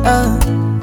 ah.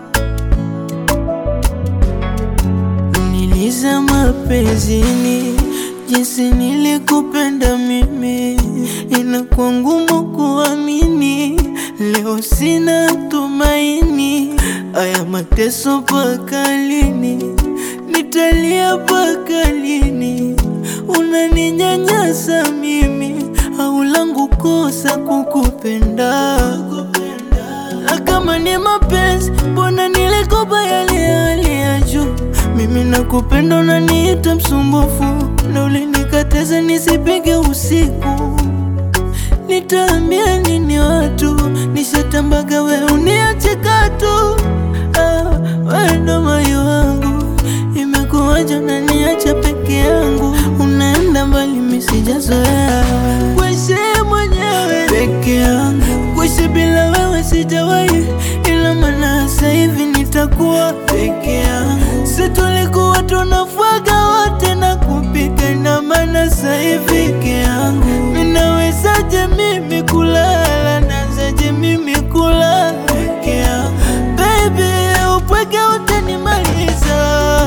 Niliza mapenzini jinsi nilikupenda mimi, inakuwa ngumu kuamini. Leo sina tumaini, aya mateso mpaka lini? Nitalia mpaka lini? Unaninyanyasa mimi, au langu kosa kukupenda? Na kama ni mapenzi, mbona nilikopa yale hali ya juu? Mimi nakupenda, unaniita msumbufu, na ulinikataza nisipige usiku. Nitaambia nini watu? Nishatambaga we uniache katu. Ah, we ndo moyo wangu, imekuwaje unaniacha peke yangu? Unaenda mbali, mimi sijazoea kuishi mwenyewe peke yangu, kuishi bila wewe sijawahi, ila maana sasa hivi nitakuwa peke yangu. Si tulikuwa tunafuaga wote na kupika, ina maana sasa hivi peke yangu. Ninawezaje mimi kulala, nazaje mimi kulala peke yangu? Baby, upweke utanimaliza.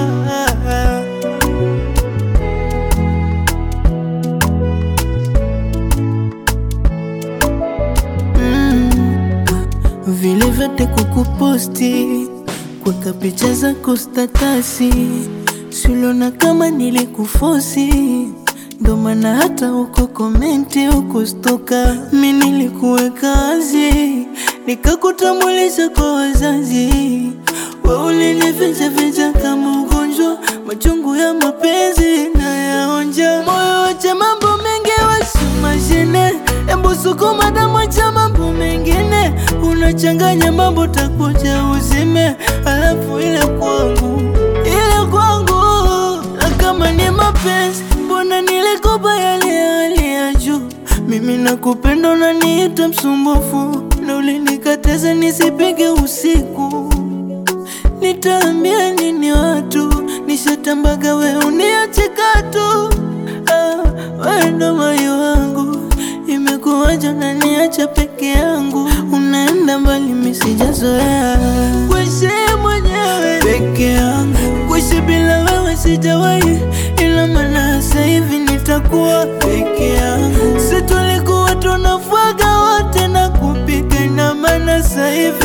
Mm. Vile vyote kukuposti, kuweka picha zako statasi, siuliona kama nilikufosi, ndo maana hata uko komenti ukustoka. Mi nilikuweka wazi, nikakutambulisha kwa wazazi, we ulinifichaficha kama ugonjwa, machungu ya mapenzi na yaonja. Moyo wacha mambo mengi wasimashine, embu sukuma damu cha mambo mengine, unachanganya mambo takuja uzime, alafu ile kwangu ile kwangu, na kama ni mapenzi, mbona nilikopa yale ya hali ya juu? Mimi nakupenda, unaniita msumbufu, na ulinikataza nisipige usiku. Nitaambia nini watu? Nishatambaga we uniache katu. Ah, we ndo moyo wangu, imekuwaje unaniacha peke yangu? Unaenda mbali, mimi sijazoea kuishi mwenyewe peke yangu, kuishi bila wewe sijawahi, ila maana sasa hivi nitakuwa peke yangu. Si tulikuwa tunafuaga wote na kupika, ina maana sasa hivi